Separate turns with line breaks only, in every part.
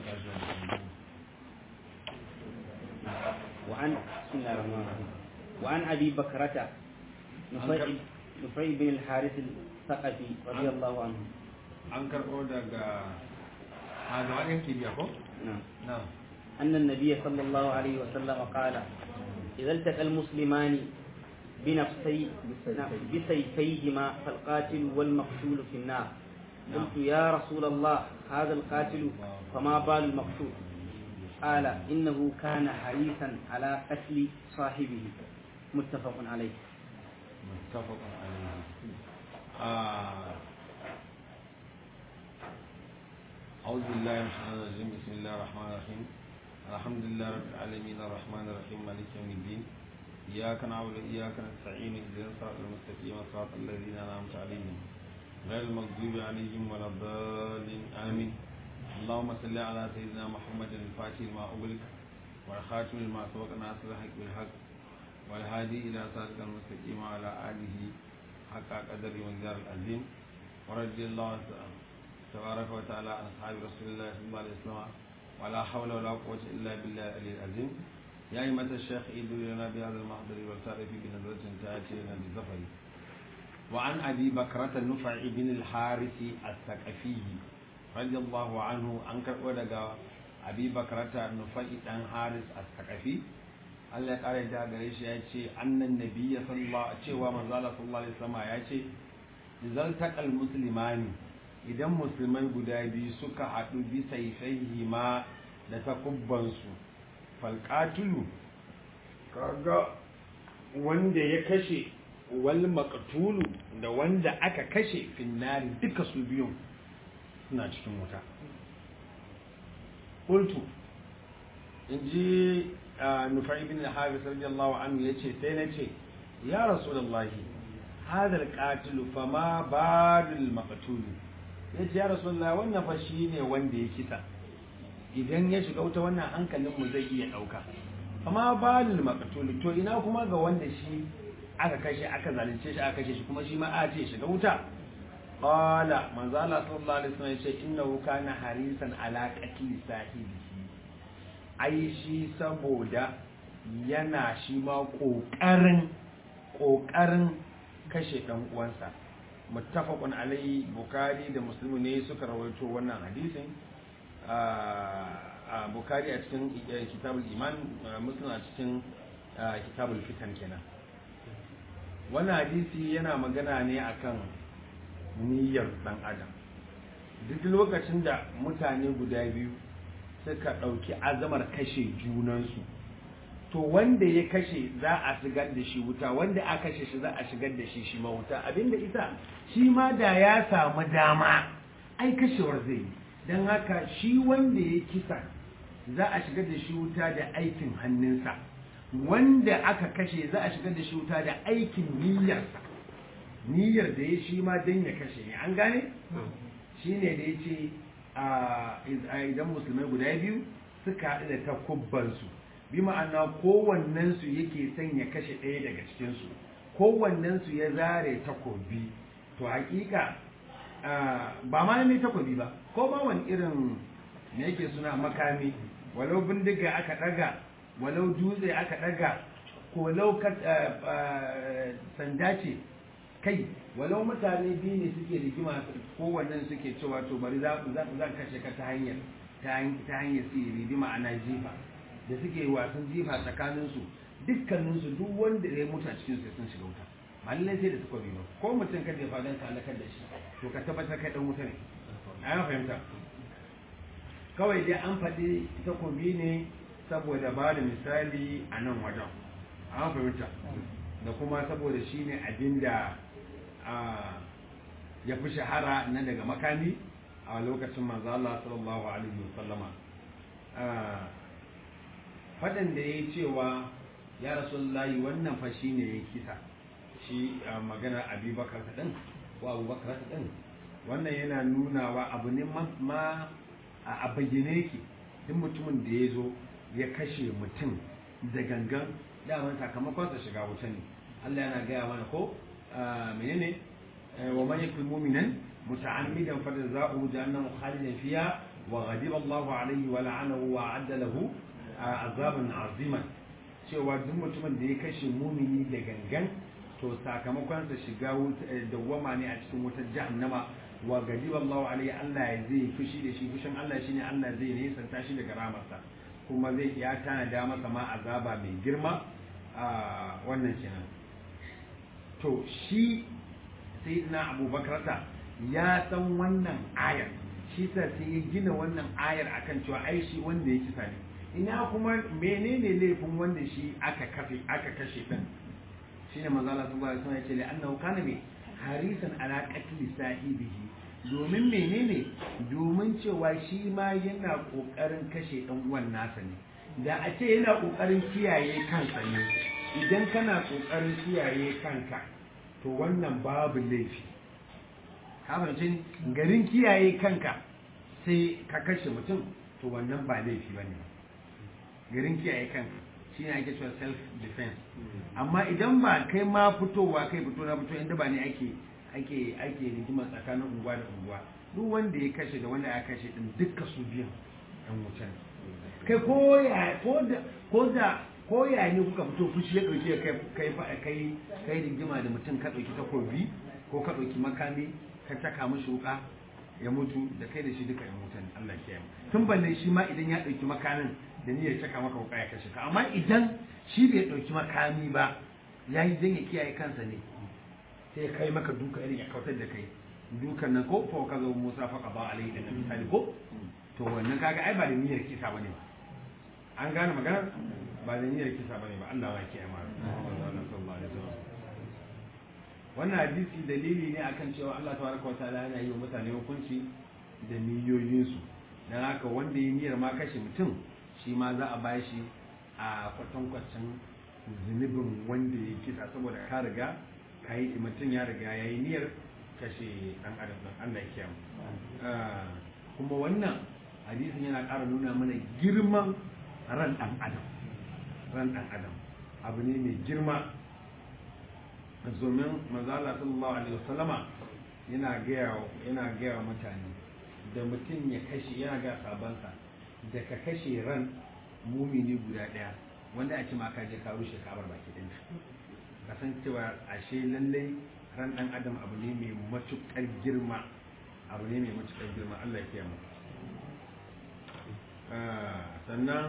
وعن بسم الله الرحمن الرحيم وعن ابي بكرة نفيع نفيع بن الحارث الثقفي رضي الله عنه
an karɓo daga a gaba ɗin kibiya ko?
نعم
na
أن النبي صلى الله عليه وسلم قال إذا التقى المسلمان بنفسي بسيفيهما فالقاتل والمقتول في النار قلت يا رسول الله هذا القاتل فما بال المقتول قال إنه كان حريصا على قتل صاحبه متفق عليه
متفق عليه آه. أعوذ بالله من الشيطان الرجيم بسم الله الرحمن الرحيم الحمد لله رب العالمين الرحمن الرحيم مالك يوم الدين إياك نعبد وإياك نستعين اهدنا الصراط المستقيم صراط الذين أنعمت عليهم غير المغضوب عليهم ولا الضالين آمين اللهم صل على سيدنا محمد الفاتح لما أغلق والخاتم لما سبق ناصر الحق بالحق والهادي إلى صراط المستقيم وعلى آله حق قدر ومقدار العظيم ورضي الله تبارك وتعالى عن أصحاب رسول الله صلى الله عليه وسلم ولا حول ولا قوة إلا بالله العلي العظيم يا أئمة الشيخ إيدوا لنا بهذا المحضر والتعرف بنظرة تأتي لنا بالظفر وعن أبي بكرة النفع بن الحارث الثقفي رضي الله عنه أنكر ودقى أبي بكرة النفع بن حارث الثقفي Allah ya ƙara da gare shi ya ce annan nabiyya sallallahu cewa manzala sallallahu alaihi wasallam ya ce izal taqal muslimani idan musulmai guda biyu suka haɗu bi saifaihi ma da takubbansu falqatulu kaga wanda ya kashe wal maqtulu da wanda aka kashe finnari duka su biyun suna cikin wuta qultu inji nufai bin al-haris radiyallahu anhu yace sai nace ya rasulullahi hadha al-qatil fa ma badul maqtul yace ya rasulullahi wannan fa shine wanda ya kisa idan ya shiga wuta wannan hankalin mu zai iya dauka amma badul maqtul to ina kuma ga wanda shi aka kashe aka zalunce shi aka kashe shi kuma shi ma a ce shiga wuta qala manzo Allah sallallahu alaihi wasallam yace innahu kana harisan ala qatli sahibihi ai shi saboda yana shi ma ƙoƙarin ƙoƙarin kashe ɗan uwansa muttafaqun alai bukari da muslimu ne suka rawaito wannan hadisin a bukari a cikin kitabul iman muslim a cikin kitabul fitan kenan wannan hadisi yana magana ne akan niyyar ɗan adam duk lokacin da mutane guda biyu suka ɗauki azamar kashe junansu to wanda ya kashe za a shigar da shi wuta wanda a kashe shi za a shigar da shi shi ma wuta abinda ita shi ma da ya samu dama ai kashewar zai yi don haka shi wanda ya kisa za a shigar da shi wuta da aikin hannunsa wanda aka kashe za a shigar da shi wuta da aikin niyyarsa niyyar da ya shi ma don ya kashe ne an gane shi ne da ya ce idan musulmai guda biyu suka haɗu da takubbansu bi ma'ana kowannensu yake son ya kashe ɗaya daga cikinsu kowannensu ya zare takobi to hakika ba ma ne takobi ba ko ba wani irin me yake suna makami walau bindiga aka ɗaga walau dutse aka ɗaga walau sanda ce kai walau mutane biyu ne suke rigima kowannen suke cewa to bari za zan kashe ka ta hanyar ta hanyar sihiri bi ma'ana jifa da suke wasan jifa tsakaninsu dukkaninsu duk wanda ya mutu a cikin sun shiga wuta ba lallai sai da suka bi ba ko mutum ka jefa don ka halakar da shi to ka tabbatar kai dan wuta ne a fahimta kawai dai an faɗi takobi ne saboda ba da misali a nan wajen an fahimta da kuma saboda shi ne abin da ya fi shahara na daga makami a lokacin manzo Allah sallallahu alaihi wasallama fadan da ya cewa ya rasulullahi wannan fa shi ne ya kisa shi magana abubakar ta ɗin ko abubakar ta ɗin wannan yana nunawa abu ne ma a bayyane yake duk mutumin da ya zo ya kashe mutum da gangan daman sakamakonsa shiga wuta ne Allah yana gaya mana ko menene wa man yakul mu'minan متعمدا فجزاؤه جهنم خالدا فيها وغضب الله عليه ولعنه وأعد له عذابا عظيما cewa duk mutumin da ya kashe mumini da gangan to sakamakonsa shiga dawwama ne a cikin wutar jahannama wa gadiba Allahu alaihi Allah ya zai fushi da shi fushin Allah shine Allah zai nesanta shi daga ramarsa kuma zai ya tanada masa ma azaba mai girma a wannan kenan to shi sayyidina Abubakar ta ya san wannan ayar shi sa sai ya gina wannan ayar akan cewa ai shi wanda ya kisa ne ina kuma menene laifin wanda shi aka kafe aka kashe din shine manzo Allah subhanahu wa ta'ala ya ce la annahu kana bi harisan ala qatli sahibihi domin menene domin cewa shi ma yana kokarin kashe dan uwan nasa ne da a ce yana kokarin kiyaye kansa ne idan kana kokarin kiyaye kanka to wannan babu laifi kamancin garin kiyaye kanka sai ka kashe mutum to wannan ba laifi ba ne garin kiyaye kanka shi ne ake cewa self defense amma idan ba kai ma fitowa kai fito na fito inda ba ne ake ake ake rigima tsakanin unguwa da unguwa duk wanda ya kashe da wanda ya kashe din dukkan su biyan yan wuta ne kai ko ya ko da ko da ko ya ne kuka fito fushi ya dauke kai kai kai kai rigima da mutum ka dauki takobi ko ka dauki makami ka taka mishi wuka ya mutu da kai da shi duka yan wuta ne Allah ya kiyaye tun balle shi ma idan ya dauki makamin da niyyar taka maka wuka ya kashe ka amma idan shi bai dauki makami ba yayi dan ya kiyaye kansa ne sai kai maka duka irin ya kautar da kai dukan nan ko fa kaza Musa fa qada alaihi da misali ko to wannan kaga ai ba da niyyar kisa bane ba an gane magana ba da niyyar kisa bane ba Allah ya kiyaye mana sallallahu alaihi wasallam wannan hadisi dalili ne akan cewa Allah tabaraka wa ta'ala yana yi wa mutane hukunci da niyoyinsu dan haka wanda ya niyyar ma kashe mutum shi ma za a bashi a kwatankwacin zunubin wanda ya kisa saboda ka riga ka yi mutum ya riga ya yi niyyar kashe dan adam dan Allah ya kiyamu kuma wannan hadisin yana ƙara nuna mana girman ran dan adam ran dan adam abu ne mai girma domin manzala sallallahu alaihi wasallama yana gaya yana gaya mutane da mutum ya kashe yana ga sabansa da ka kashe ran mumini guda daya wanda a ce ma ka je ka rushe kabar baki din kasancewa ashe lallai ran dan adam abu ne mai matukar girma abu ne mai matukar girma Allah ya kiyaye mu sannan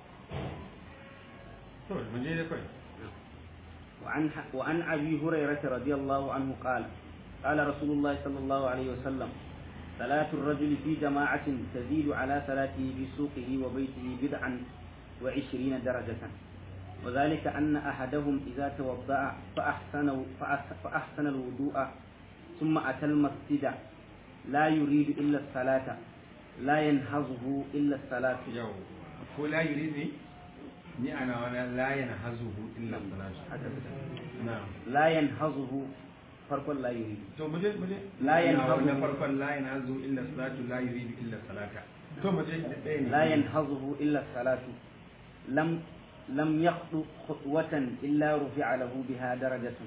to mu je da kai
وعن وعن ابي هريره رضي الله عنه قال قال رسول الله صلى الله عليه وسلم صلاة الرجل في جماعة تزيد على صلاته في سوقه وبيته بدعا وعشرين درجة وذلك أن أحدهم إذا توضأ فأحسن, فأحسن الوضوء ثم أتى المسجد لا يريد إلا الصلاة لا ينهضه إلا الصلاة
يو هو لا يريد ni ana wani la yanhazuhu illa salatu na'am
لا ينهضه فرق لا يريد
to muje muje
La yanhazu.
na farkon la yanhazu illa salatu la yuridu illa salata to muje da ɗaya ne
لا ينهضه إلا الصلاة لم لم يخطو خطوة إلا رفع له بها درجة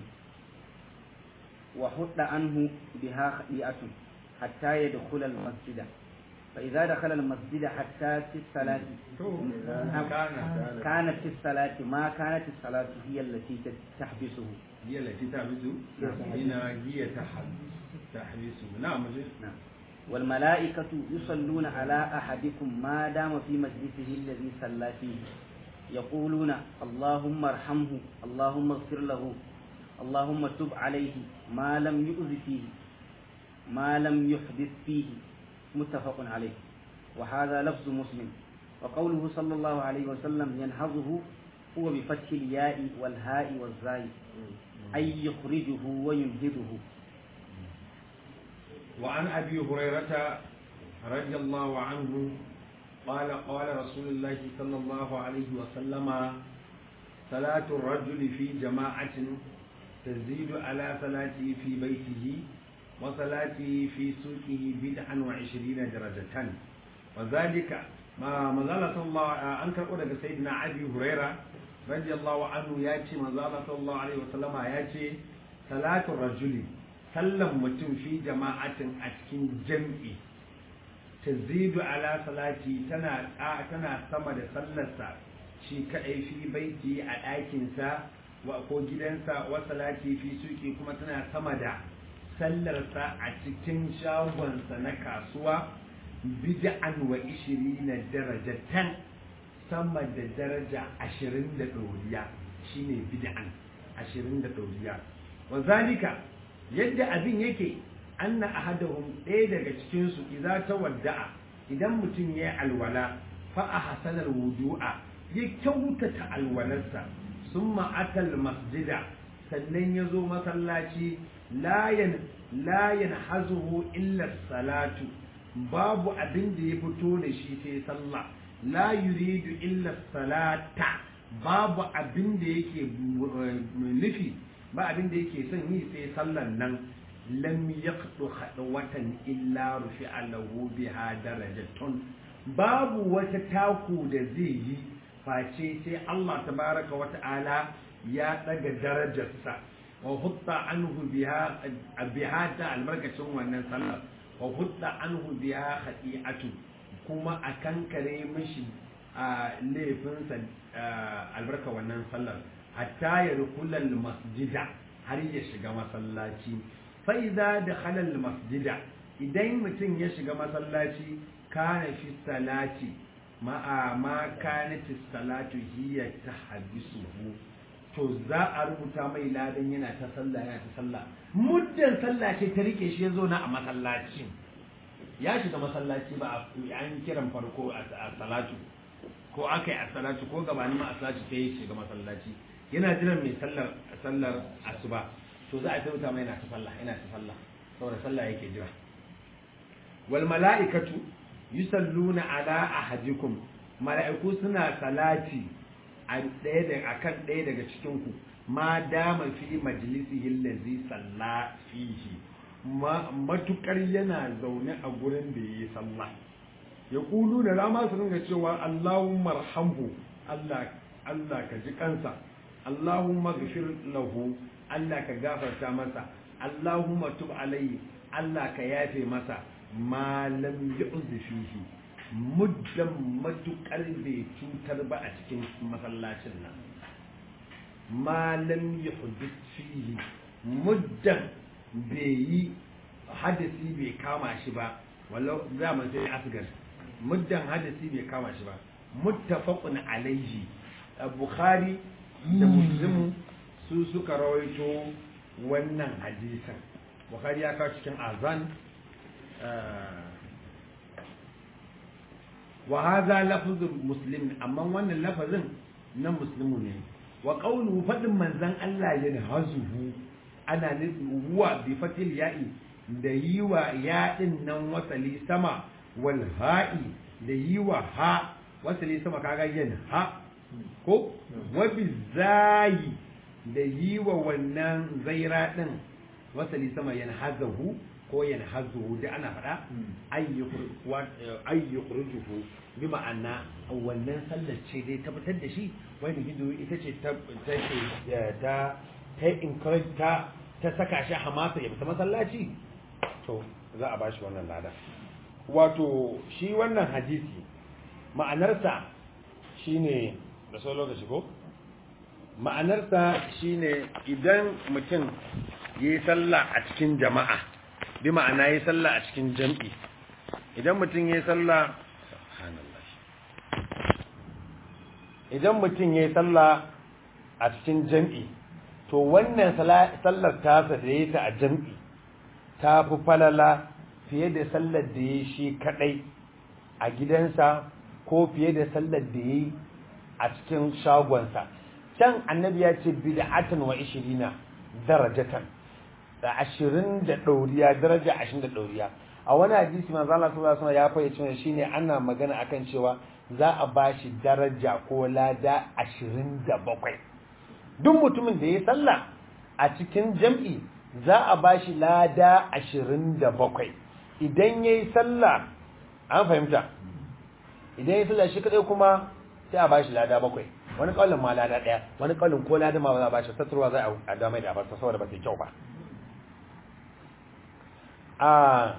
وحط عنه بها خطيئة حتى يدخل المسجد فإذا دخل المسجد حتى في الصلاة
to kana
كانت في الصلاة ما كانت الصلاة هي التي تحبسه
hiya lati tahbisu ina hiya tahbisu na'am muje
نعم والملائكة يصلون على أحدكم ما دام في مجلسه الذي صلى فيه يقولون اللهم ارحمه اللهم اغفر له اللهم تب عليه ما لم يؤذ فيه ما لم يحدث فيه متفق عليه وهذا لفظ مسلم وقوله صلى الله عليه وسلم ينهضه هو بفتح الياء والهاء والزاي أي يخرجه وينهضه
وعن أبي هريرة رضي الله عنه قال قال رسول الله صلى الله عليه وسلم صلاة الرجل في جماعة تزيد على صلاته في بيته وصلاته في سوقه بدعا وعشرين درجة وذلك ما مزال صلى الله أنكر أولى سيدنا أبي هريرة رضي الله عنه ياتي مزال صلى الله عليه وسلم ياتي صلاة الرجل
sallan mutum fi jama'atin a cikin jam'i tazidu ala salati tana tana sama da sallarsa shi kadai fi baiti a ɗakinsa wa ko gidansa wa salati fi suki kuma tana sama da sallarsa a cikin shagonsa na kasuwa bid'an wa ishirina darajatan sama da daraja ashirin da ɗoriya shine bid'an ashirin da ɗoriya wa zalika yadda abin yake anna ahadahum ɗaya daga cikinsu idza tawadda'a idan mutum ya yi alwala fa a hasanar wudu'a ya kyautata alwalarsa summa atal masjida sannan ya zo masallaci layan layan hazuhu illa salatu babu abin da ya fito da shi sai sallah la yuridu illa salata babu abin da yake nufi ba abin da yake son yi sai sallan nan lam yaqdu watan illa rufi'a lahu biha darajatun babu wata taku da zai yi face sai Allah tabaraka wa ta'ala ya daga darajarsa wa hutta anhu biha biha ta albarkacin wannan sallar wa hutta anhu biha khati'atu kuma a kankare mishi a laifinsa albarka wannan sallar hatta ya rukulal masjida har ya shiga masallaci fa'iza da halal masjida idan mutum ya shiga masallaci kana fi salati ma'a ma kanati salatu hiya ta habisuhu to za a rubuta mai ladan yana ta sallah yana ta sallah muddin sallah ce ta rike shi ya zo na a masallaci ya shiga masallaci ba an kiran farko a salatu ko aka yi a salatu ko gabanin ma a salatu sai ya shiga masallaci yana jiran mai sallar sallar asuba to za a tauta mai yana ta sallah yana ta sallah saboda sallah yake jira wal mala'ikatu yusalluna ala ahadikum mala'iku suna salati a ɗaya da akan ɗaya daga cikin ku ma dama fi majlisihi allazi salla fihi matukar yana zaune a gurin da yayi sallah ya kulu da rama su ringa cewa Allahumma arhamhu Allah Allah ka ji kansa Allahumma ghfir lahu Allah ka gafarta masa Allahumma tub alayhi Allah ka yafe masa ma lam yu'zi fihi muddan matukar bai cutar ba a cikin masallacin nan ma lam yuhdith fihi muddan bai yi hadisi bai kama shi ba wallau zaman sai asgar muddan hadisi bai kama shi ba muttafaqun alayhi bukhari da muslimu su suka rawaito wannan hadisan bukhari ya kawo cikin azan wa hadha lafzul muslim amma wannan lafazin na muslimu ne wa qawluhu fadin manzon Allah yana hazuhu ana nufin huwa bi fatil ya'i da yi wa yaɗin nan wasali sama wal ha'i da yi wa ha wasali sama kaga yin ha ko wabi zayi da yi wa wannan zaira ɗin wasali sama yan hazahu ko yan hazuhu da ana faɗa ayyukurjuhu bi ma'ana wannan sallar ce dai tabbatar da shi wani hindu ita ce ta ta ta encourage ta ta saka shi hamasa ya fita masallaci to za a bashi wannan lada wato shi wannan hadisi ma'anarsa shine da sau lokaci ko ma'anarsa shine idan mutum ya yi sallah a cikin jama'a bi ma'ana ya yi sallah a cikin jam'i idan mutum ya yi sallah idan mutum ya yi sallah a cikin jam'i to wannan sallar tasa da ya ta a jam'i ta fi falala fiye da sallar da ya shi kadai a gidansa ko fiye da sallar da ya yi a cikin shagonsa can annabi ya ce bid'atan wa ishirina darajatan da ashirin da ɗauriya daraja ashirin da ɗauriya a wani hadisi manzo Allah sallallahu alaihi ya fayyace shine ana magana akan cewa za a bashi daraja ko lada ashirin da bakwai duk mutumin da ya sallah a cikin jam'i za a ba shi lada ashirin da bakwai idan ya yi sallah an fahimta idan ya yi sallah shi kadai kuma sai a ba shi lada bakwai wani kawalin ma lada ɗaya wani kawalin ko lada ma ba za a ba shi tattarwa za a damai da abarta saboda ba ta kyau ba
a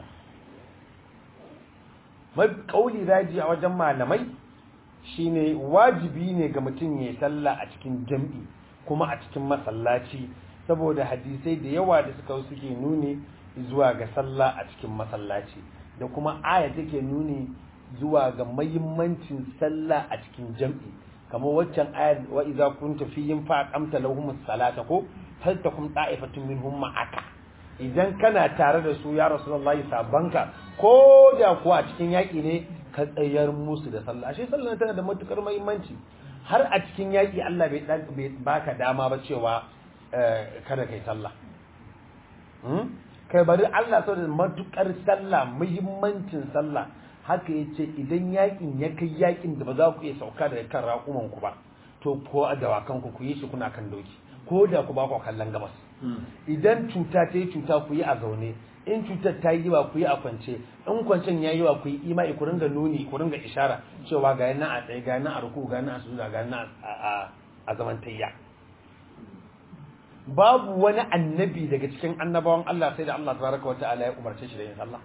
mai kauli raji a wajen malamai shine wajibi ne ga mutum ya sallah a cikin jam'i kuma a cikin masallaci saboda hadisai da yawa da suka suke nuni zuwa ga sallah a cikin masallaci da kuma aya take nuni zuwa ga mahimmancin sallah a cikin jam'i kamar waccan ayar wa idza kunta fihim fa aqamta lahum salata ko faltakum ta'ifatun minhum ma'aka idan kana tare da su ya rasulullahi sabanka ko da kuwa a cikin yaƙi ne ka tsayar musu da sallah ashe sallah tana da matukar muhimmanci har a cikin yaƙi Allah bai bai baka dama ba cewa kada kai sallah kai bari Allah saboda matukar sallah muhimmancin sallah haka yace idan yaƙin ya kai yaƙin da ba za ku iya sauka daga kan raƙuman ku ba to ko a dawakan ku ku yi shi kuna kan doki ko da ku ba ku kallon gabas idan cuta ta yi cuta ku yi a zaune in cutar ta yi wa ku yi a kwance in kwancen ya yi wa ku yi imai ku ringa nuni ku ringa ishara cewa ga yana a tsaye ga yana a ruku ga yana a sujuda ga yana a zaman tayya babu wani annabi daga cikin annabawan Allah sai da Allah tabaraka wa ta'ala ya umarce shi da yin sallah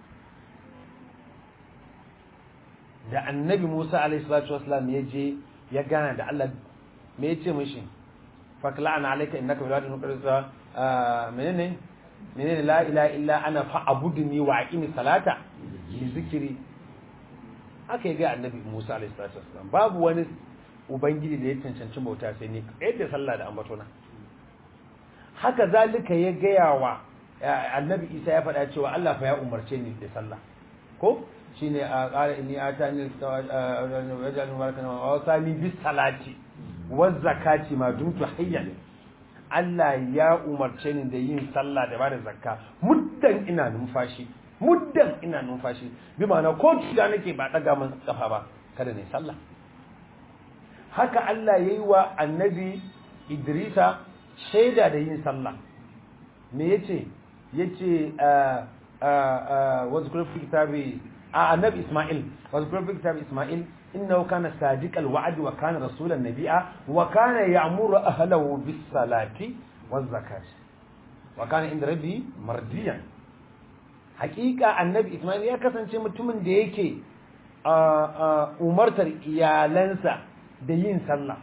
da annabi Musa alaihi salatu wasallam ya je ya gana da Allah me ya ce mishi fakla'ana alayka innaka bil wadi muqaddas menene menene la ilaha illa ana fa'budni wa aqimi salata li zikri aka yi ga annabi Musa alaihi salatu wasallam babu wani ubangiji da ya cancanci bauta sai ni yadda sallah da ambatona haka zalika ya gaya wa annabi Isa ya faɗa cewa Allah fa ya umarce ni da sallah ko shine a qala inni atani wajalni barakan wa wasani bis salati waz zakati ma dumtu hayyan Allah ya umarce ni da yin sallah da bada zakka muddan ina numfashi muddan ina numfashi bi ma'ana ko tuga nake ba daga mun kafa ba kada ne sallah haka Allah yayi wa annabi Idrisa shaida da yin sallah me yace yace wazkur fi kitabi annabi Isma'il wazkur fi kitabi Isma'il إنه كان صادق الوعد وكان رسولا نبيا وكان يأمر أهله بالصلاة والزكاة وكان عند ربه مرضيا حقيقة النبي إسماعيل ya kasance mutumin da yake umartar iyalansa da yin sallah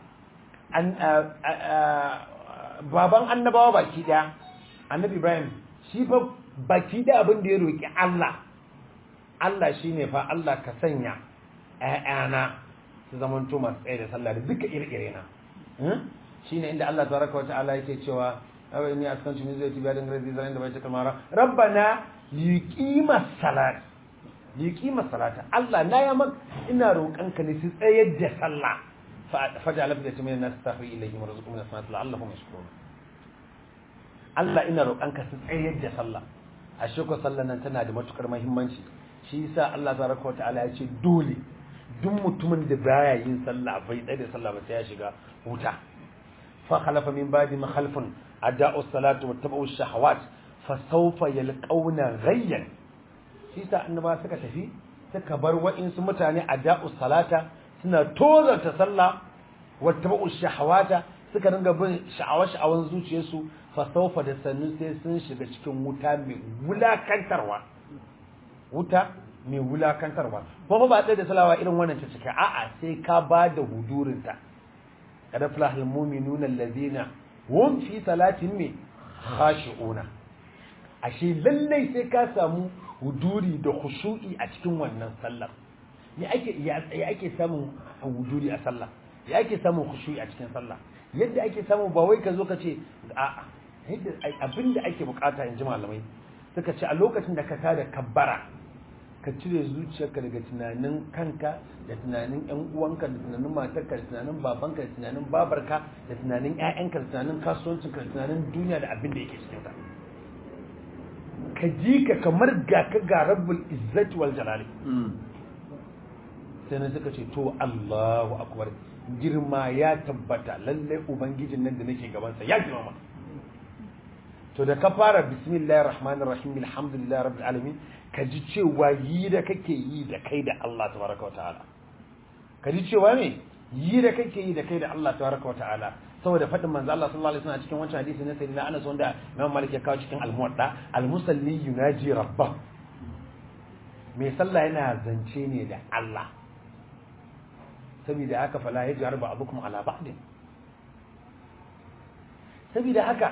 baban annabawa baki daya annabi Ibrahim shi fa baki da abin da ya roki Allah Allah shine fa Allah ka sanya ‘ya'yana su zaman masu tsaye da sallah da duka iri-iri na shi ne inda Allah tabaraka wa ta'ala yake cewa abai ni askan shi zai tibiya da ngarazi zaren da bai ta kamara rabbana liqima salat liqima salata Allah na ya mak ina roƙon ka ne su tsayar da sallah faj'al bi jami'in nas tahwi ilayhim warzuqhum min as-salati la'allahum yashkurun Allah ina roƙon ka su tsayar da sallah ashe ko sallan nan tana da matukar muhimmanci shi yasa Allah tabaraka wa ta'ala ya ce dole duk mutumin da baya yin sallah bai tsaye da sallah ba sai ya shiga wuta fa khalafa min ba'di ma khalfun ada'u salatu wa tabu shahawat fa sawfa yalqawna ghayyan shi sa annaba suka tafi suka bar wa'insu mutane ada'u salata suna tozarta sallah wa tabu shahawata suka dinga bin sha'awa-sha'awan zuciyarsu fa sawfa da sannu sai sun shiga cikin wuta mai wulakantarwa wuta mai wulakantarwa kuma ba tsaye da salawa irin wannan cika a'a sai ka ba da hudurinta kada fulahul mu'minuna allazina hum fi salatin me khashi'una ashe lallai sai ka samu huduri da khushu'i a cikin wannan sallar ya ake ya ake samun huduri a sallah ya ake samun khushu'i a cikin sallah yadda ake samu ba wai ka zo ka ce a'a yadda abinda ake bukata in ji malamai suka ce a lokacin da ka tada kabbara ka cire zuciyarka daga tunanin kanka da tunanin yan uwanka da tunanin matarka da tunanin babanka da tunanin babarka da tunanin ƴaƴanka da tunanin kasuwancinka da tunanin duniya da abin da yake cikin ta ka ji ka kamar ga ka ga rabbul izzati wal jalali sai na suka ce to Allahu akbar girma ya tabbata lalle ubangijin nan da nake gaban sa ya girma to da ka fara bismillahir rahmanir rahim alhamdulillahi rabbil alamin ka ji cewa yi da kake yi da kai da Allah tabaraka wa ta'ala ka ji cewa ne yi da kake yi da kai da Allah tabaraka wa ta'ala saboda faɗin manzo Allah sallallahu alaihi wasallam cikin wancan hadisi na sayyidina Anas wanda Imam Malik ya kawo cikin al-Muwatta al-musalli yunaji rabbah mai sallah yana zance ne da Allah saboda haka fala yaj'al ba'dukum ala ba'din saboda haka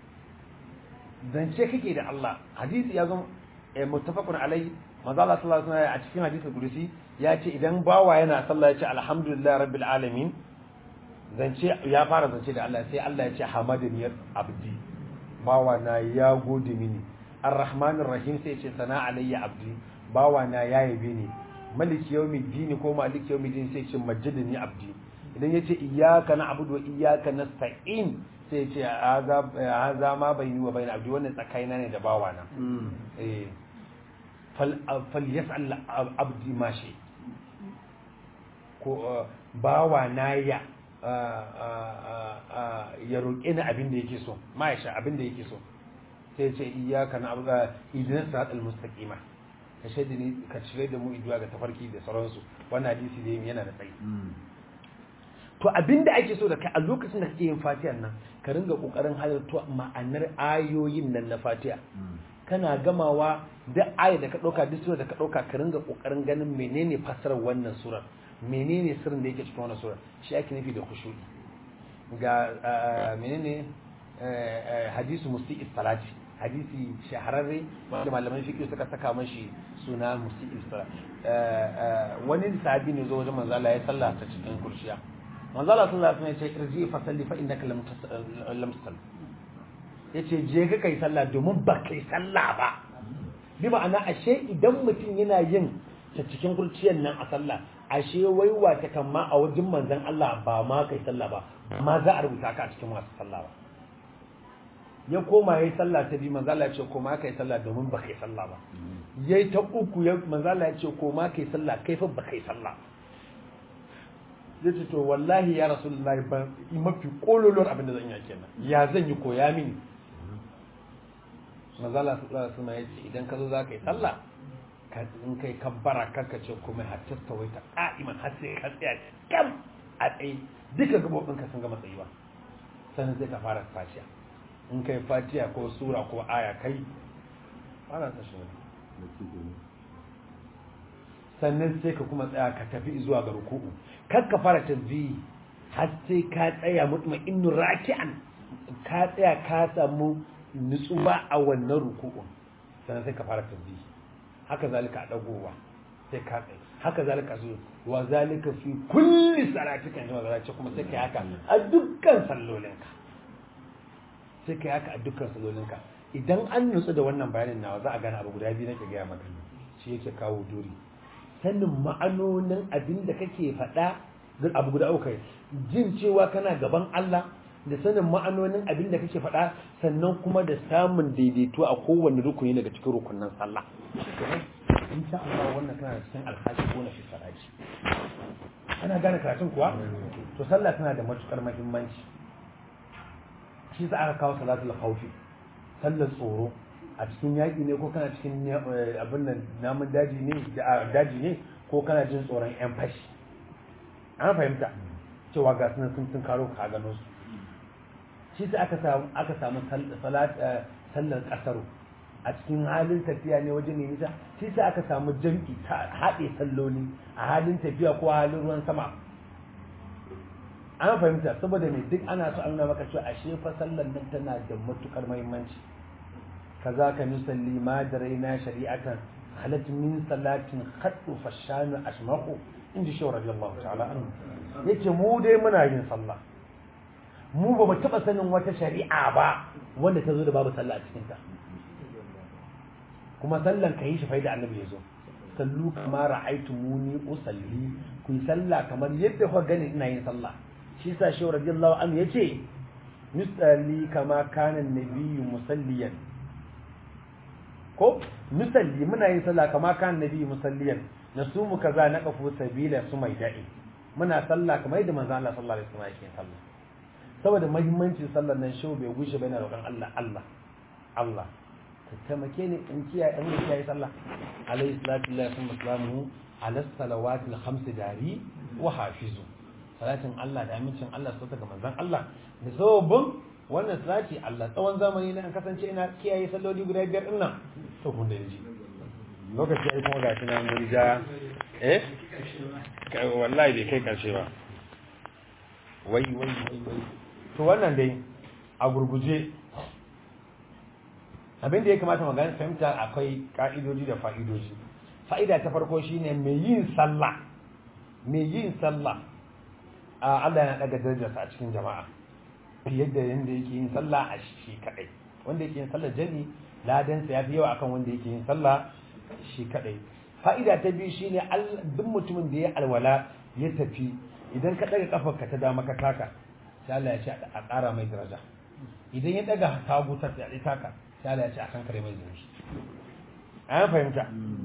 zance kake da Allah hadisi ya zo muttafaqun alai manzo Allah sallallahu alaihi wasallam a cikin hadisul qudsi ya ce idan bawa yana sallah ya ce alhamdulillah rabbil alamin zance ya fara zance da Allah sai Allah ya ce hamadani abdi bawa na ya gode mini arrahmanir rahim sai ya ce sana alayya abdi bawa na ya yabe ni maliki yawmiddin ko maliki yawmiddin sai ya ce majjadani abdi idan ya ce iyyaka na'budu wa iyyaka nasta'in sai ce haza ma bai yi wa bai abdi wannan tsakaina ne da bawa na fal yas'al abdi ma shi ko bawa na ya ya roƙe ni abin da yake so ma ya sha abin da yake so sai ce iyyaka na abu idan sa'at al-mustaqima ka shaida ni ka cire da mu iduwa ga tafarki da sauransu wannan hadisi dai yana da tsayi to abinda ake so da kai a lokacin da kake yin fatiha nan ka ringa kokarin halarta ma'anar ayoyin nan na fatiha kana gamawa duk aya da ka dauka duk sura da ka dauka ka ringa kokarin ganin menene fasarar wannan surar menene sirrin da yake cikin wannan surar shi ake nufi da khushu'i ga menene hadisu musti'i salati hadisi shahararre wanda malaman fiqh suka saka mashi suna musti'i salati wani sahabi ne zo wajen manzo Allah ya sallata cikin kurshiya manzo Allah sallallahu alaihi wasallam ya ce irji fa salli fa innaka lam lam tusalli yace je ka kai sallah domin ba kai sallah ba bi ma'ana ashe idan mutum yana yin ta cikin kurciyar nan a sallah ashe waiwa ta kan ma a wajen manzon Allah ba ma kai sallah ba ma za a rubuta ka a cikin masu sallah ba ya koma yayi sallah ta biyu manzo Allah ya ce koma kai sallah domin ba kai sallah ba yayi ta uku ya manzo Allah ya ce koma kai sallah kai fa ba kai sallah ya ce to wallahi ya rasulullahi ba mafi kololon abin da zan yi kenan ya zan yi koya mini mazala sallallahu alaihi ya ce idan ka zo za ka yi sallah ka in kai kabbara kanka ce kuma hatta tawaita qa'iman har sai ka tsaya kam a tsaye duka gabobin ka sun gama tsayuwa sannan sai ka fara fatiha in kai fatiha ko sura ko aya kai fara ta shi sannan sai ka kuma tsaya ka tafi zuwa ga ruku'u kar ka fara tasbihi har sai ka tsaya mutma'innu raki'an ka tsaya ka samu nutsuwa a wannan ruku'un sannan sai ka fara tasbihi haka zalika a dagowa sai ka tsaya haka zalika zo wa zalika fi kulli salatika inda zalika kuma sai kai haka a dukkan sallolinka sai kai haka a dukkan sallolinka idan an nutsu da wannan bayanin nawa za a gane abu guda biyu nake gaya maka shi yake kawo duri sanin ma'anonin abin da kake faɗa duk abu guda uku jin cewa kana gaban Allah da sanin ma'anonin abin da kake faɗa sannan kuma da samun daidaito a kowane rukuni daga cikin rukunin sallah in sha Allah wannan kana da cikin alhaji ko na fisaraji ana gane karatun kuwa to sallah tana da matukar muhimmanci shi za aka kawo salatul khawfi sallar tsoro a cikin yaƙi ne ko kana cikin abin nan namun daji ne daji ne ko kana jin tsoron yan fashi an fahimta cewa ga sunan sun tun karo ka gano su shi sai aka samu aka samu sallar kasaro a cikin halin tafiya ne wajen ne nisa shi sai aka samu jam'i ta haɗe salloli a halin tafiya ko halin ruwan sama an fahimta saboda me duk ana so an nuna maka cewa ashe fa sallar nan tana da matukar muhimmanci kaza ka nusalli ma da raina shari'atan halat min salatin khaddu fashanu ashmahu inji shi radiyallahu ta'ala anhu yace mu dai muna yin sallah mu ba mu taba sanin wata shari'a ba wanda ta zo da babu sallah a cikin ta kuma sallan ka yi shi faida annabi yazo sallu kama ra'aytumuni usalli ku yi sallah kamar yadda kuka gani ina yin sallah shi sa shi radiyallahu anhu yace nusalli kama kana nabiyyu musalliyan ko nusalli muna yin sallah kama kan nabi musalliyan nasumu kaza na kafu sabila su mai da'i muna sallah kamar yadda manzo Allah sallallahu alaihi wasallam yake sallah saboda muhimmancin sallar nan shi bai gushe bai na roƙon Allah Allah Allah ka taimake ni in kiyaye in kiyaye sallah alaihi salatu lillahi wa salamuhu ala salawatil khams dari wa hafizu salatin Allah da amincin Allah su ga manzon Allah da sababin wannan salati Allah tsawon zamani na an kasance ina kiyaye salloli guda biyar din nan to kun da ji lokaci ai kuma ga tunan mun ja eh wallahi bai kai karshe ba wai wai wai wai to wannan dai a gurguje abin da ya kamata mu gani fahimta akwai ka'idoji da fa'idoji fa'ida ta farko shine mai yin sallah mai yin sallah a Allah yana daga darajarsa a cikin jama'a fiye da yanda yake yin sallah a shi kadai wanda yake yin sallah jami ladan sa yafi yawa akan wanda yake yin sallah shi kadai fa'ida ta biyu shine duk mutumin da ya alwala ya tafi idan ka daga kafarka ta dama ka taka sai Allah ya ce a ƙara mai daraja idan ya daga hagu ta tsaye taka sai Allah ya ce a kan kare mai zunubi an fahimta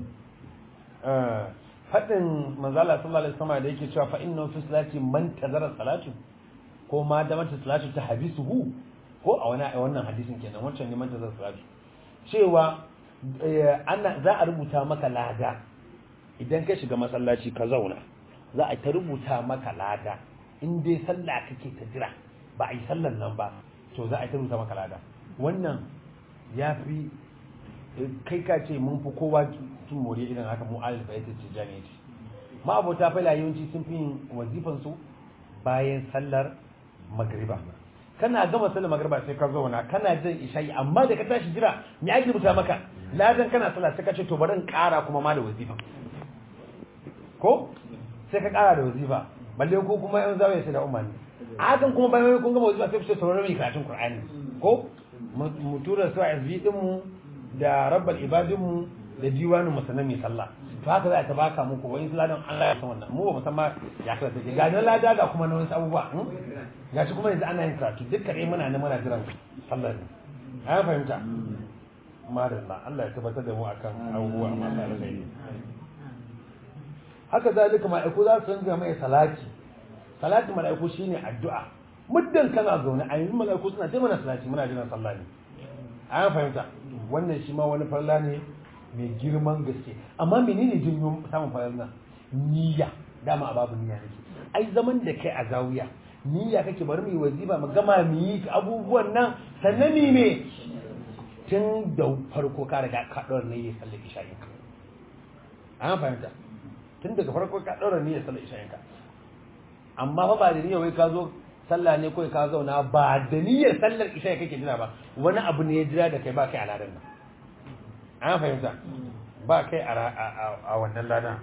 faɗin manzala sallallahu alaihi wasallam da yake cewa fa inna fi salati man tazara salatu ko ma da mata salatu ta habisuhu ko a wani a wannan hadisin kenan wancan ne man tazara salatu cewa ana za a rubuta maka lada idan ka shiga masallaci ka zauna za a ta rubuta maka lada in dai sallah kake ta jira ba a yi sallan nan ba to za a ta rubuta maka lada wannan ya fi kai ka ce mun fi kowa tun more irin haka mu alif ya ce jami'a ce ma abota fa yawanci sun fi yin wazifan su bayan sallar magriba kana gama sallar magriba sai ka zauna kana jin isha'i amma da ka tashi jira me ake rubuta maka ladan kana sallah sai ka ce to bari in kara kuma ma da wazifa ko sai ka kara da wazifa balle ko kuma yan zawaye sai da umarni a hakan kuma bayan kun gama wazifa sai ku ce sauraron mai karatun qur'ani ko mu tura su a SB din mu da rabbal ibadin mu da diwanin mu sanan mai sallah to haka za ta baka muku wani ladan Allah ya san wannan mu ba mu san ma ya kasa take ga nan lada ga kuma na wasu abubuwa ga shi kuma yanzu ana yin karatu duk kare muna nan muna jiran sallah ne an fahimta madalla Allah ya tabbatar da mu akan abubuwa amma Allah ya rage haka zalika mala'iku za su ringa mai salati salati mala'iku shine addu'a muddin kana zaune a yanzu mala'iku suna ta mana salati muna jiran sallah ne an fahimta wannan shi ma wani farla ne mai girman gaske amma menene jinyo samun farla niyya dama a babu niyya nake ai zaman da kai a zawiya niyya kake bari mu yi wazifa mu gama mu yi abubuwan nan sannan ni me tun da farko ka riga ka ɗora niyyar sallar isha'in ka an fahimta tun daga farko ka ɗora niyyar sallar isha'in ka amma fa ba da niyyar wai ka zo sallah ne kawai ka zauna ba da niyyar sallar isha'i kake jira ba wani abu ne ya jira da kai ba kai a ladan nan an fahimta ba kai a wannan ladan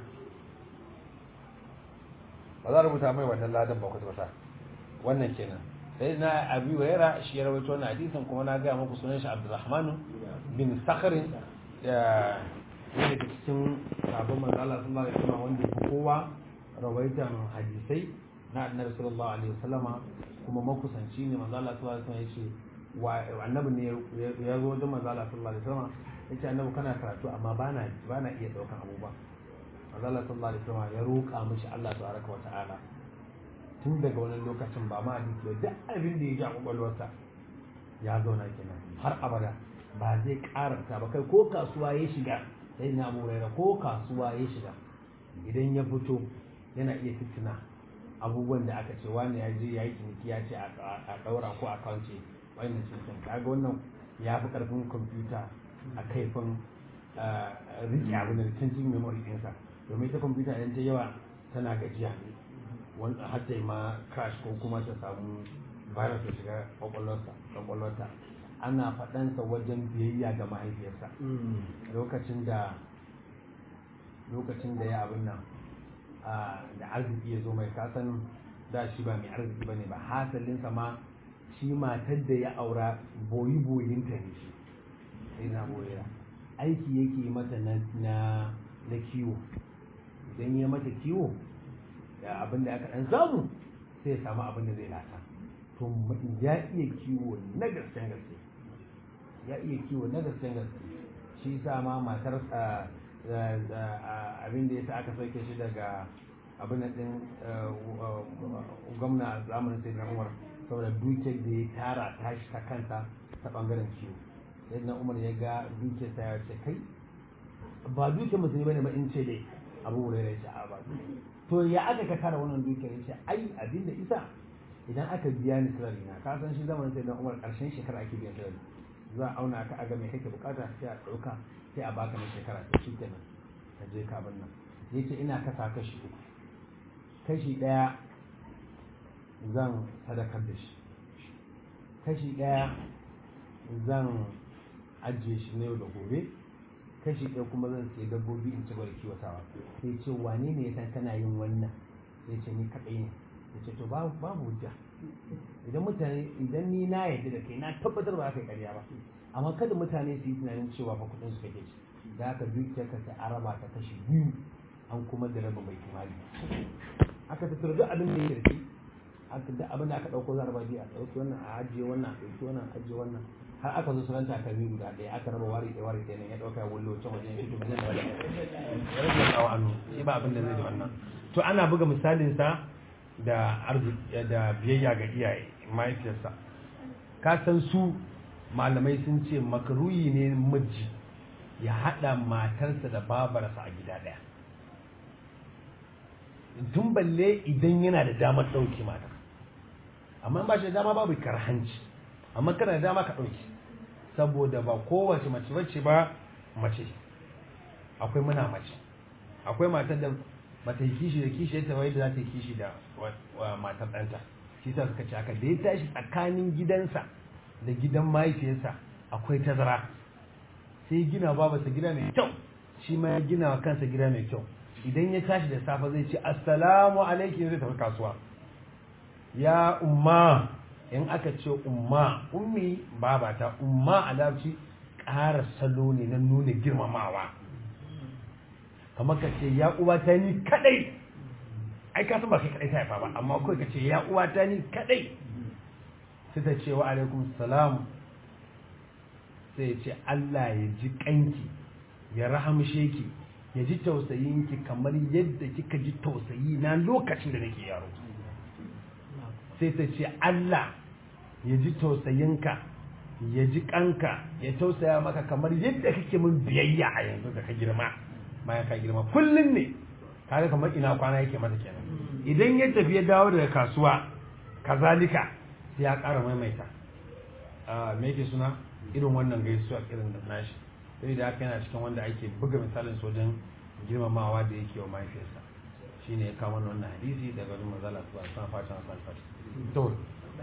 ba za a rubuta mai wannan ladan ba kwata-kwata wannan kenan sai na abi waira shi ya rawaito wannan hadisin kuma na gaya muku sunan shi Abdulrahman bin Sakhr da yake da cikin sabon manzo Allah sallallahu alaihi wasallam wanda ya kowa rawaitan hadisai na Annabi sallallahu alaihi wasallama kuma makusanci ne manzo Allah sallallahu alaihi wasallam yace wa annabi ne ya zo da manzo Allah sallallahu alaihi wasallam yace annabi kana karatu amma bana bana iya daukan abubuwa manzo Allah sallallahu alaihi wasallam ya roƙa mishi Allah tabaraka wa ta'ala tun daga wani lokacin ba ma hadisi ba duk abin da ya ji a kwakwalwarsa ya zauna kenan har abada ba zai karanta ba kai ko kasuwa ya shiga sai na muraira ko kasuwa ya shiga idan ya fito yana iya fitina abubuwan da aka ce wani ya je ya yi ciniki ya ce a ɗaura ko a kawance wannan cikin kaga wannan ya fi ƙarfin kwamfuta a kaifin rike abin da cikin memory ɗinsa domin ita kwamfuta idan ta yawa tana gajiya wanda har ta yi ma crash ko kuma ta samu virus ya shiga kwakwalwarta ana faɗansa wajen biyayya ga mahaifiyarsa lokacin da lokacin da ya abin nan da arziki ya zo mai kasan da shi ba mai arziki ba ne ba hasalinsa ma shi matar da ya aura boyi boyinta ne shi sai na boyera aiki yake mata na kiwo idan ya mata kiwo da abin da aka ɗan samu sai ya samu abin da zai lata to ya iya kiwo na gasken gaske ya iya kiwo na gasken gaske shi sa ma matar abin da ya sa aka sauke shi daga abin da ɗin gwamna a zamanin sai na umar saboda dukiyar da ya tara tashi ta kanta ta ɓangaren kiwo sai na umar ya ga dukiyar ta ya ce kai ba dukiyar musulmi bane ba in ce dai abu wurai ya ce a ba to ya aka ka tara wannan dukiyar yace ai abin da isa idan aka biya ni salari na ka san shi zaman sai dan Umar karshen shekara ake biyan salari za a auna ka aga me kake bukata sai a dauka sai a baka na shekara to shikenan ka je ka bar nan yace ina kasa kashi uku kashi daya zan sadakar da shi kashi daya zan ajiye shi na yau da gobe kashi ɗaya kuma zan sai dabbobi in ci gaba da kiwatawa sai ce wane ne ya san kana yin wannan sai ce ni kaɗai ne ya ce to babu babu hujja idan mutane idan ni na yarda da kai na tabbatar ba za ka yi ƙarya ba amma kada mutane su yi tunanin cewa fa kuɗin su kake ci da haka dukiyar ka sai araba ta kashi biyu an kuma da rabin bai kimali aka tattara duk abin da ya kirki aka duk abin da aka ɗauko za a raba biyu a ɗauki wannan a ajiye wannan a ɗauki wannan a ajiye wannan har aka zo sunan takalmi guda ɗaya aka raba wari ɗaya wari ɗaya nan ya ɗauka ya wullo can wajen shi to zai da wani rage tsawo annu shi ba abin da zai da wannan to ana buga misalin sa da arziki da biyayya ga iyaye mahaifiyarsa ka san su malamai sun ce makaruyi ne miji ya haɗa matarsa da babarsa a gida ɗaya tun balle idan yana da damar ɗauke mata amma ba shi da dama babu karhanci amma kana da dama ka ɗauke saboda ba kowace mace bace ba mace akwai muna mace akwai matar da bata yi kishi da kishi yadda wai da za ta yi kishi da matar ɗanta shi ta suka ce haka da ya tashi tsakanin gidansa da gidan mahaifiyarsa akwai tazara sai gina babarsa gida mai kyau shi ma ya gina wa kansa gida mai kyau idan ya tashi da safe zai ce assalamu alaikum zai tafi kasuwa ya umma in aka ce umma ummi babata umma a larabci ƙara salo ne na nuna girmamawa kamar ka ce ya uwata ni kadai ai ka san ba kai kadai ta haifa ba amma kawai ka ce ya uwata ni kadai sai ta ce wa alaikum salam sai ya ce Allah ya ji kanki ya rahamshe ki ya ji tausayinki kamar yadda kika ji tausayi na lokacin da nake yaro sai ta ce Allah ya ji tausayinka ya ji kanka ya tausaya maka kamar yadda kake min biyayya a yanzu da ka girma bayan ka girma kullum ne kaga kamar ina kwana yake mata kenan idan ya tafi ya dawo daga kasuwa kazalika sai ya ƙara maimaita me yake suna irin wannan gaisuwa irin da nashi sai da haka yana cikin wanda ake buga misalin sojan girmamawa da yake wa mahaifiyarsa shine ya kawo wannan hadisi daga wani mazala su ba san fatan san fatan to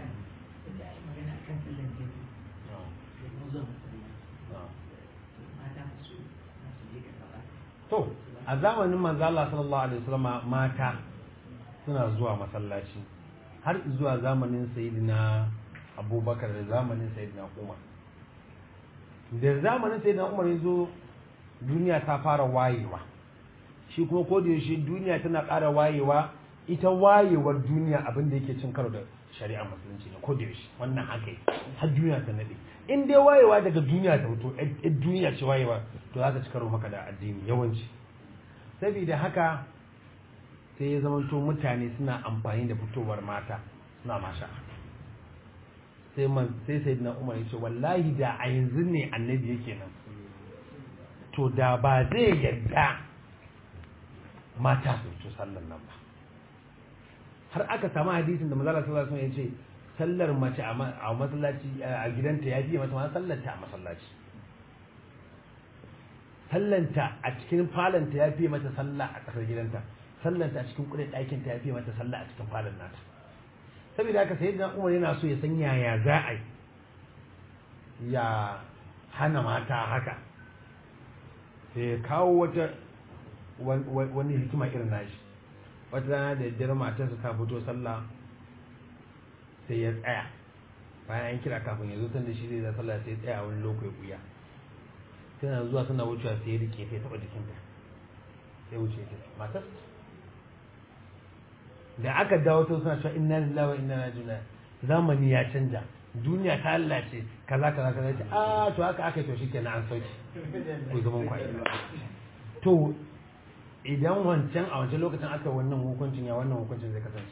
to a zamanin manzo Allah sallallahu alaihi wasallam mata suna zuwa masallaci har zuwa zamanin sayyidina Abubakar da zamanin sayyidina Umar da zamanin sayyidina Umar yazo duniya ta fara wayewa shi kuma ko da yaushe duniya tana ƙara wayewa ita wayewar duniya abin da yake cin karo da shari'ar musulunci ne ko da yaushe wannan haka har duniya ta nade in dai wayewa daga duniya ta fito ɗan duniya ce wayewa to za ta ci karo maka da addini yawanci saboda haka sai ya zamanto mutane suna amfani da fitowar mata suna masha sai man sai sayyidina Umar ya ce wallahi da a yanzu ne annabi yake nan to da ba zai yarda mata su fito sallar nan ba har aka samu hadisin da manzala sallallahu alaihi wasallam ya ce sallar mace a masallaci a gidanta ya fiye mata ma sallar ta a masallaci sallanta a cikin falanta ya fiye mata sallah a tsakar gidanta sallanta a cikin kudin ɗakin ta ya fiye mata sallah a cikin falon nata saboda haka sayyidina Umar yana so ya san yaya za a yi ya hana mata haka sai ya kawo wata wani hikima irin nashi wata rana da daddare matarsa ta fito sallah sai ya tsaya bayan an kira kafin ya zo tun da shi zai za sallah sai ya tsaya wani lokaci buya tana zuwa tana wucewa sai ya rike sai taɓa jikinta sai wuce ta matar da aka dawo ta suna cewa inna lillahi wa inna ilaihi raji'un zamani ya canja duniya ta lalace kaza kaza kaza ce a to haka aka to shikenan an sauki ku zaman kwai to idan wancan a wancan lokacin aka wannan hukuncin ya wannan hukuncin zai kasance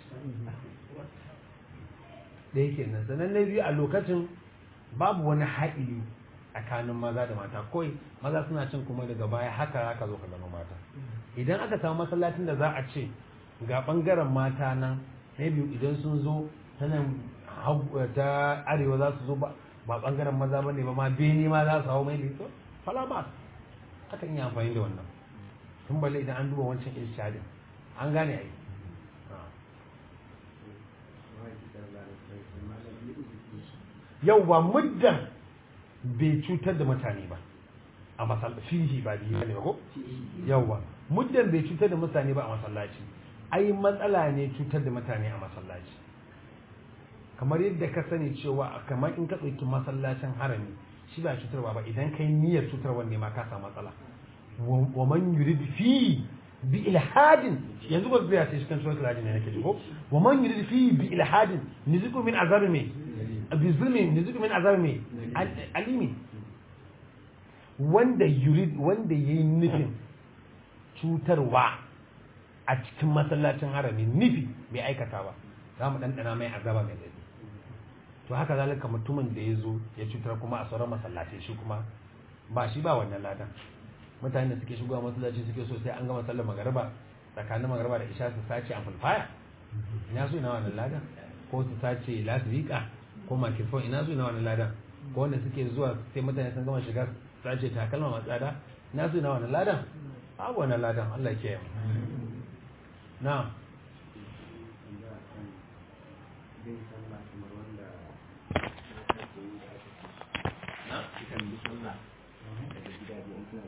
da yake nan sannan na biyu a lokacin babu wani haɗili tsakanin maza da mata kawai maza suna cin kuma daga baya haka haka zo ka zama mata idan aka samu masallacin da za a ce ga bangaren mata nan maybe idan sun zo ta nan hau- ta arewa za su zo ba ba bangaren maza bane ba ma bene ma za su hau maybe to fala ba akan yi amfani da wannan tun balle idan an duba wancan irshadin an gane ai yau ba muddan bai cutar da mutane ba a masallaci fihi ba biyu ne ba ko yauwa muddan bai cutar da mutane ba a masallaci ai matsala ne cutar da mutane a masallaci kamar yadda ka sani cewa kamar in ka ɗauki masallacin harami shi ba cutarwa ba idan kai niyyar cutarwa ne ma ka samu matsala wa man yurid fi bi ilhadin yanzu ba zai ce shi kan suratul hajj ne nake ji ko wa man yurid fi bi ilhadin niziku min azabi me bi zulmi niziku min azabi me alimi wanda yurid wanda yayi nufin cutarwa a cikin masallacin harami nufi bai aikata ba za mu ɗanɗana mai azaba mai daɗi to haka zalika mutumin da ya zo ya cutar kuma a sauran masallaci shi kuma ba shi ba wannan ladan mutane da suke shigowa masallaci suke so sai an gama sallar magariba tsakanin magariba da isha su sace amplifier ina so ina wannan ladan ko su sace lasirika ko microphone ina so ina wannan ladan ko wanda suke zuwa sai mutane sun gama shiga sace takalma masu tsada ina so ina wannan ladan abu wannan ladan Allah ya kiyaye na'am